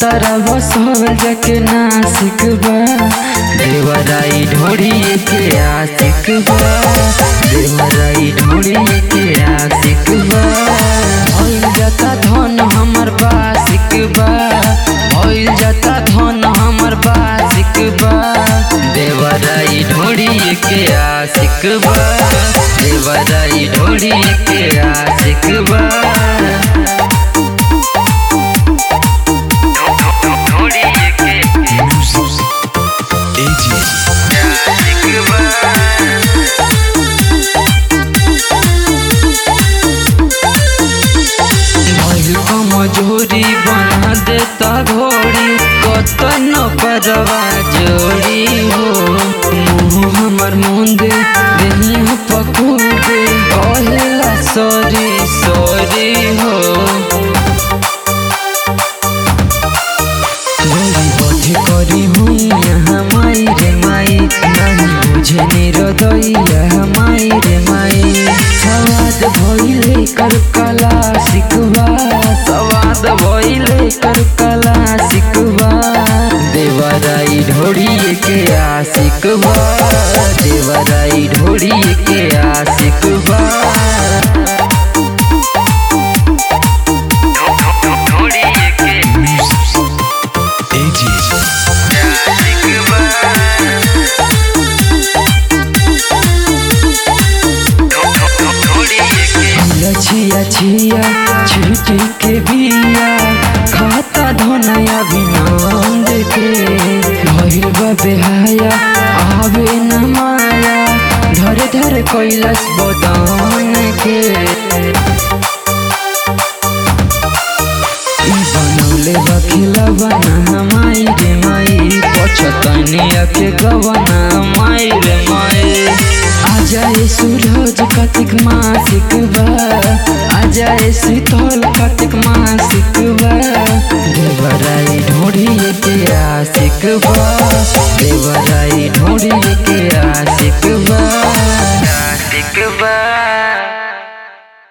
तारा बसल जाके नासिक बा देवराई ढोड़ी के आशिक बा देवराई ढोड़ी के आशिक बा भइल जाता धन हमर बासिक बा भइल जाता धन हमर बासिक बा देवराई ढोड़ी के आशिक बा देवराई ढोड़ी के आशिक बा भइल मजूरी बना देता घोड़ी कतन परवा जोड़ी हो मुँह हमर मुंदे देहिया पकूदे कहेला सॉरी सॉरी हो गोरी बधे करी हूँ यहाँ माई रे माई नहीं बुझे निरदैया माई रे माई सवाद भइले कर कला सिकवा सवाद भइले कर कला सिकवा देवराई ढोड़ी के आशिकवा देवराई ढोड़ी के आशिकवा छिया छिया छुटी के बिया खाता धनया विनंद के भइल बा बेहाया आवे न माया धर धर कैलाश बदन के ई बनौले बा खिलवना माई रे माई पछतनिया के गवना माई रे माई आजाए सूरज कार्तिक मासिक बा आजाए शीतल कार्तिक मासिक बा देवराई ढोड़ी के आशिक बा देवराई ढोड़ी के आशिक बा आशिक बा